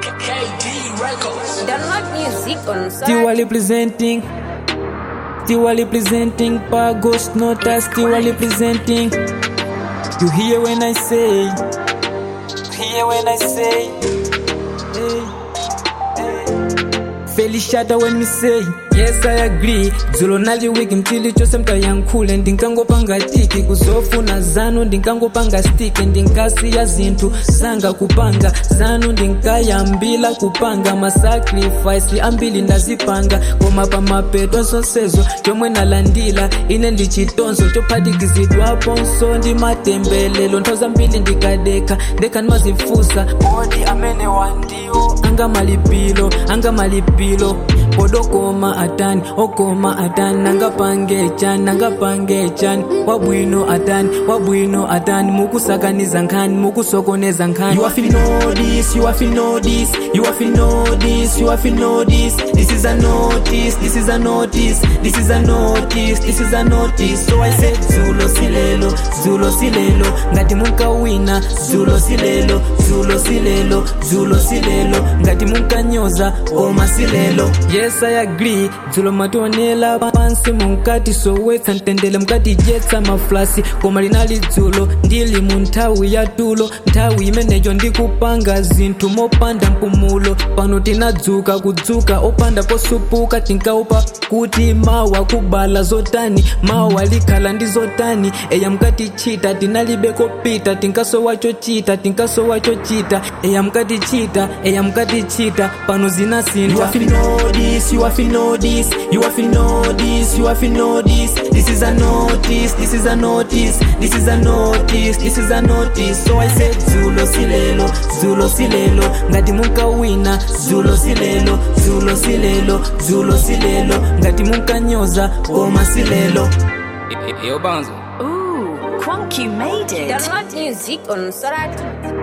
KD Records. Download music on Still representing. Still representing Pagos Nota. Still representing. You hear when I say. You hear when I say. Hey, hey. Felishata when me say. Yes, I agree. Dzulo nali wiki mchili chose mtayankhule ndinkangopanga tiki kuzofuna zanu ndinkangopanga stiki ndinkasiya zinthu zanga kupanga zanu ndinkayambila kupanga masacrifice ambili ndazipanga koma pamapeto zonsezo chomwe nalandila ine ndi chitonzo chophatikizidwaponso ndi matembelelo nthawi zambiri ndikadekha ndekha ndimazifunsa kodi amene wandiwo anga malipiro anga malipiro podokoma atani okoma atani nangapange chani nangapange chani wabwino atani wabwino atani mukusakaniza nkhani mukusokoneza nkhani You have to know this, you have to know this, you have to know this, you have to know this. This is a notice, this is a notice, this is a notice, this is a notice. So I said, zulo silelo zulo silelo ngati munkawina zulo silelo zulo silelo zulo silelo ngati munkanyoza koma silelo yes i agree dzulo mationela pansi munkati sowetsa mtendele mukatidyetsa mafulasi koma linali dzulo ndili mu nthawi ya tulo nthawi imeneyo ndikupanga zinthu mopanda mpumulo pano tinadzuka kudzuka opanda posupuka tinkaupa kuti mawa kubala zotani mawa likhala ndi zotani eya mukatichita tinalibe kopita tinkasowa chochita tinkasowa chochita eya mukatichita eya mukatichita pano you zinasintha have to know this, you have to know this, you have to know this, you have to know this. This is a notice, this is a notice, this is a notice, this is a notice. So I said, zulo silelo zulo silelo ngati munkawina zulo silelo zulo silelo zulo silelo ngati munkanyoza koma silelo Yo, Bonzo. Ooh, Quunk, you made it. Download music on Soratu.